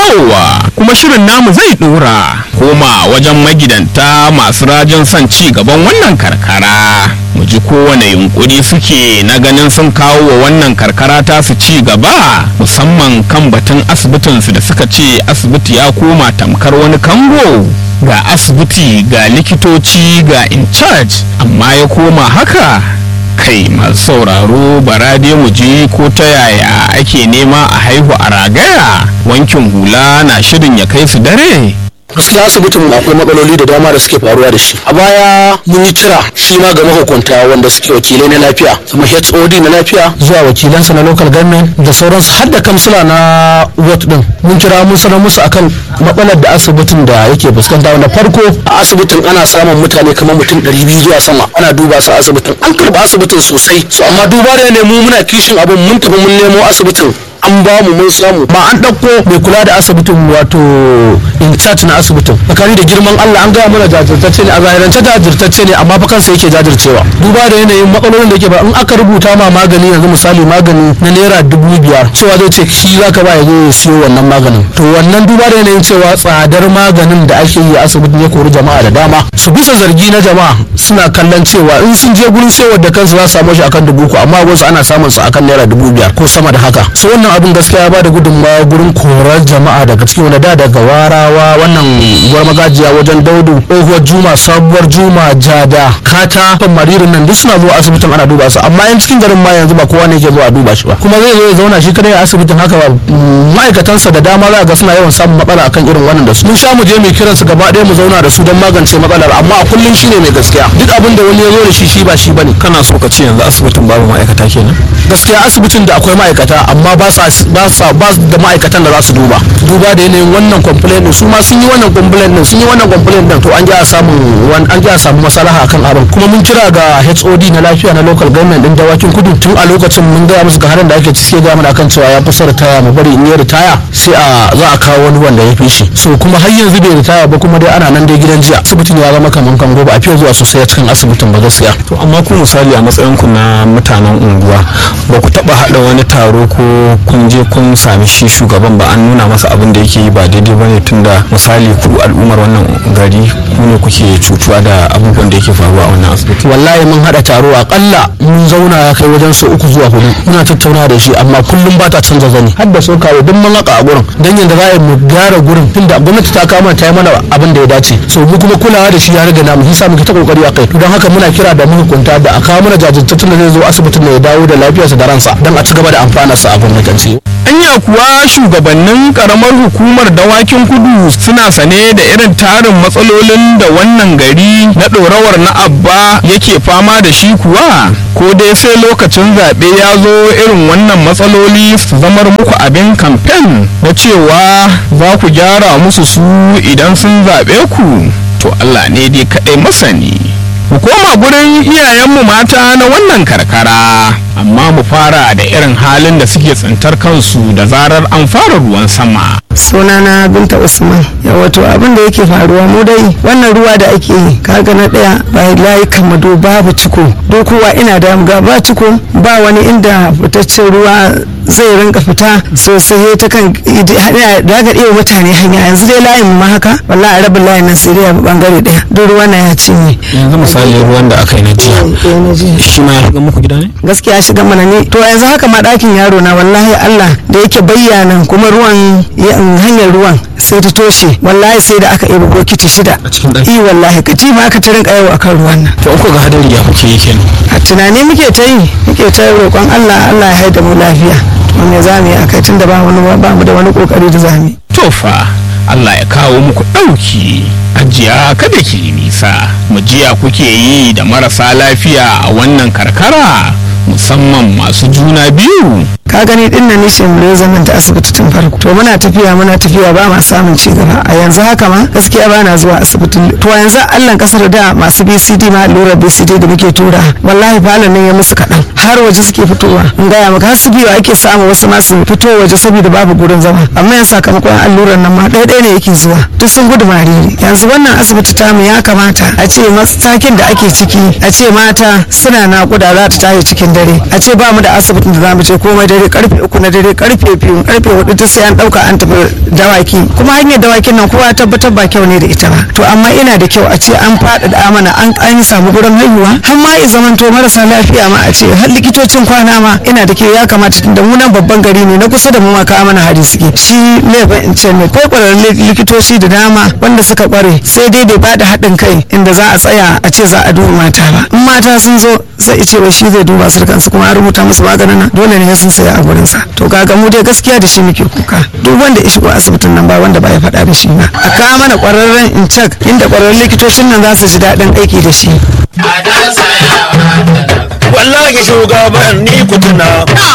dawowa kuma shirin namu zai dora koma wajen magidanta masu rajin son ci gaban wannan karkara mu ji kowane yunkuri suke na ganin sun kawo wa wannan karkara ta su ci gaba musamman kan batun asibitinsu da suka ce asibiti ya koma tamkar wani kango ga asibiti ga likitoci ga in charge amma ya koma haka kai masu sauraro bara dai mu ji ko ta yaya ake nema a haihu a ragaya wankin hula na shirin ya kai su dare gaskiya asibitin akwai matsaloli da dama da suke faruwa da shi a baya mun yi kira shi ma ga mahukunta wanda suke wakilai na lafiya kuma hod na lafiya zuwa wakilansa na local government da sauransu har da kamsila na ward din mun kira mun sanar musu akan matsalar da asibitin da yake fuskanta wanda farko a asibitin ana samun mutane kamar mutum 200 zuwa sama ana duba su a asibitin an karba asibitin sosai so amma duba da ne mu muna kishin abin mun tafi mun nemo asibitin an ba mu mun samu ba an ɗauko mai kula da asibitin wato in charge na asibitin tsakani da girman Allah an gaya mana jajirtacce ne a zahirance jajirtacce ne amma fa kansa yake jajircewa duba da yanayin matsalolin da yake ba in aka rubuta ma magani yanzu misali magani na naira dubu biyar cewa zai ce shi zaka ba ya zo ya siyo wannan maganin to wannan duba da yanayin cewa tsadar maganin da ake yi a asibitin ya kori jama'a da dama su bisa zargi na jama'a suna kallon cewa in sun je gurin sayar da kansu za su samu shi akan dubu uku amma wasu ana samun su akan naira dubu biyar ko sama da haka so wannan abin gaskiya ya bada gudunmawa gurin korar jama'a daga cikin wani da daga warawa wannan gwar magajiya wajen daudu tsohuwar juma sabuwar juma jada kata kan maririn nan duk suna zuwa asibitin ana duba su amma yan cikin garin ma yanzu ba kowa ne ke zuwa duba shi ba kuma zai zo ya zauna shi kadai a asibitin haka ba ma'aikatansa da dama za ga suna yawan samun matsala akan irin wannan da su mun sha mu je mu kiran su gaba ɗaya mu zauna da su don magance matsalar amma a kullum shine mai gaskiya duk abin da wani ya zo da shi shi ba shi bane kana so ka ce yanzu asibitin babu ma'aikata kenan gaskiya asibitin da akwai ma'aikata amma ba sa ba sa ba su da ma'aikatan da za su duba duba da yanayin wannan complaint din su ma sun yi wannan complaint din sun yi wannan complaint din to an ji a samu an ji a samu masalaha akan abin kuma mun kira ga HOD na lafiya na local government din dawakin kudu tun a lokacin mun gaya musu ga halin da ake ciki ga mana akan cewa ya fi ritaya mu bari in yi ritaya sai a za a kawo wani wanda ya fi shi so kuma har yanzu bai ritaya ba kuma dai ana nan dai gidan jiya asibitin ya zama kaman kan gobe a fiye zuwa sosai a cikin asibitin ba gaskiya to amma ku misali a matsayin ku na mutanen unguwa ba ku taba hada wani taro ko kun je kun sami shi shugaban ba an nuna masa abin da yake yi ba daidai ba ne tunda misali ku al'ummar wannan gari ku ne kuke cutuwa da abubuwan da yake faruwa a wannan asibiti wallahi mun hada taro akalla mun zauna ya kai wajen sau uku zuwa hudu muna tattauna da shi amma kullum ba ta canza zani har da sokawa duk mun haka a gurin dan yanda za a yi mu gyara gurin tunda gwamnati ta kama ta yi mana abin da ya dace so mu kuma kulawa da shi ya riga namu hisa muke ta kokari a kai don haka muna kira da mahukunta da a kawo mana jajirtattun da zai zo asibitin da ya dawo da lafiyarsa da ransa don a ci gaba da amfanarsa a gwamnatance anya kuwa shugabannin karamar hukumar dawakin kudu suna sane da irin tarin matsalolin da wannan gari na ɗorawar na abba yake fama da shi kuwa ko dai sai lokacin zaɓe ya zo irin wannan matsaloli su zamar muku abin kamfen na cewa za ku gyara musu su idan sun zaɓe ku to allah ne dai kaɗai masani mu koma gurin iyayenmu mata na wannan karkara amma mu fara da irin halin da suke tsintar kansu da zarar an fara ruwan sama sunana binta usman ya wato abin da yake faruwa mu dai wannan ruwa da ake yi kaga na daya ba layi kamado babu ciko dokuwa ina da ga ba ciko ba wani inda fitaccen ruwa zai rinka fita sosai ta kan daga iya mutane hanya yanzu dai layin ma haka wallahi rabin layin nan sai dai bangare daya duk ruwan na ya cinye yanzu misali ruwan da aka yi na jiya shi ma ya shiga muku gida ne gaskiya shiga mana ne to yanzu haka ma ɗakin yaro na wallahi Allah da yake bayyana kuma ruwan hanyar ruwan sai ta toshe wallahi sai da aka yi bokiti shida a cikin ɗaki i wallahi kaci ma aka ta rinka yawo akan ruwan nan to uku ga hadari ya kuke yi kenan a tunani muke ta yi muke ta roƙon Allah Allah ya haida mu lafiya to me za mu yi akai tunda ba wani ba mu da wani kokari da za mu yi to fa Allah ya kawo muku ɗauki ajiya kada ki yi nisa mu jiya kuke yi da marasa lafiya a wannan karkara musamman masu juna biyu ka gani din nan nishin mu zaman ta asibiti tun farko to muna tafiya muna tafiya ba ma samun ci gaba a yanzu haka ma gaskiya ba na zuwa asibitin to yanzu Allah kasar da masu BCD ma allurar BCD da muke tura wallahi falon nan ya musu kaɗan har waje suke fitowa in gaya maka har su biyu ake samu wasu masu fito waje saboda babu gurin zama amma yan sakamakon allurar nan ma ɗaya ɗaya ne yake zuwa duk sun gudu mariri yanzu wannan asibiti tamu ya kamata a ce matakin da ake ciki a ce mata suna naƙuda za ta tashi cikin dare a ce ba mu da asibitin da za mu je komai dare dare karfe uku na dare karfe biyu karfe hudu ta sai an dauka an tafi dawaki kuma hanyar dawakin nan kowa tabbatar ba kyau ne da ita ba to amma ina da kyau a ce an faɗaɗa mana an an samu gurin haihuwa har ma ya zamanto marasa lafiya ma a ce har likitocin kwana ma ina da kyau ya kamata tunda mu nan babban gari ne na kusa da mu ma kawo mana hari suke shi laifin in ce ne ko kwararrun likitoci da dama wanda suka kware sai dai bai bada haɗin kai inda za a tsaya a ce za a duba mata ba in mata sun zo sai ce wai shi zai duba su da kansu kuma an rubuta musu maganin nan dole ne sun saya a gurinsa to kaga mu dai gaskiya da shi muke kuka duk wanda ya shigo asibitin nan ba wanda ba ya faɗa da shi ba a kawo mana kwararren in cak inda kwararrun likitocin nan za su ji daɗin aiki da shi wallahi shugaban ni kutuna